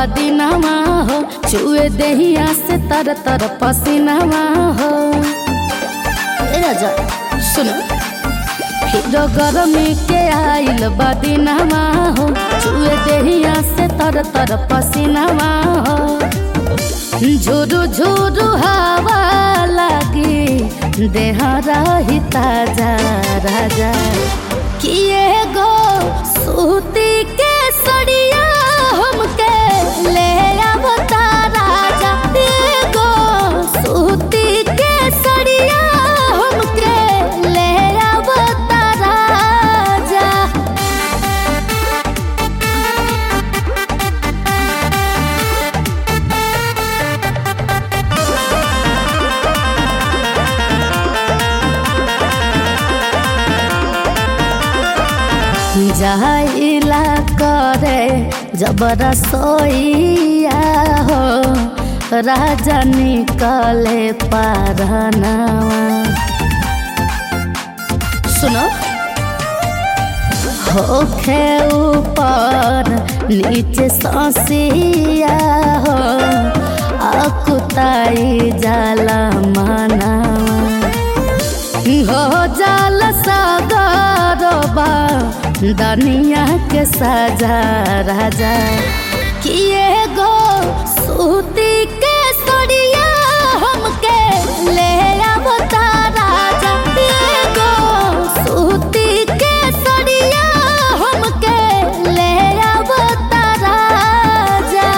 बदिनवा हो चुए देहिया से तर तर पसीनावा हो ए राजा सुनो फिर गरमी के आइल बदिनवा हो चुए देहिया से तर तर पसीनावा हो झुरु झुरु हवा लगी देह रही ताजा राजा किए गो सूती के सड़िया हमके ले आवता राजा किए गो सूती के सड़िया हमके ले आवता राजा जाइला करे जबर सोइया हो राजा निकले पारनावा सुनो होखे ऊपर नीचे ससिया हो अकुताई जाला मनावा हो जाल सागरबा दनिया के साजा राजा किए गो सूती के सड़िया हमके ले आवता राजा किए गो सूती के सड़िया हमके ले आवता राजा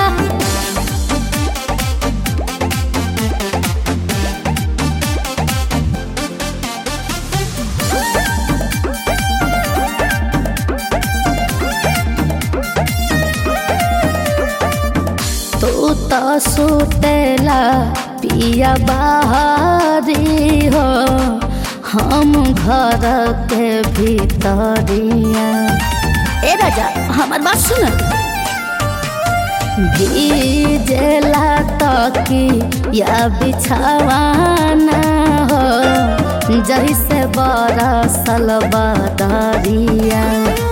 तू तो सुतेला पिया बाहरी हो हम घर के भीतरिया ए राजा हमार बात सुन भीजेला तकी या बिछावाना हो जैसे बरसल बदरिया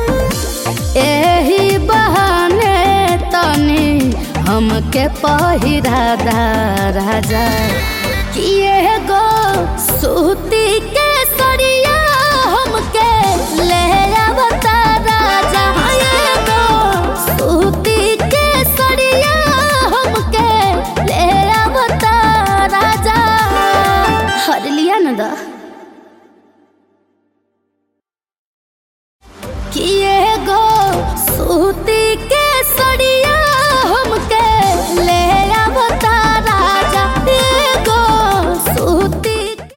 एही बहाने तनी हमके पहिरा दा राजा किए गो सूती के सड़िया हमके ले आवता राजा किए गो सूती के सड़िया हमके ले आवता राजा हर लिया न दा किए गो सूती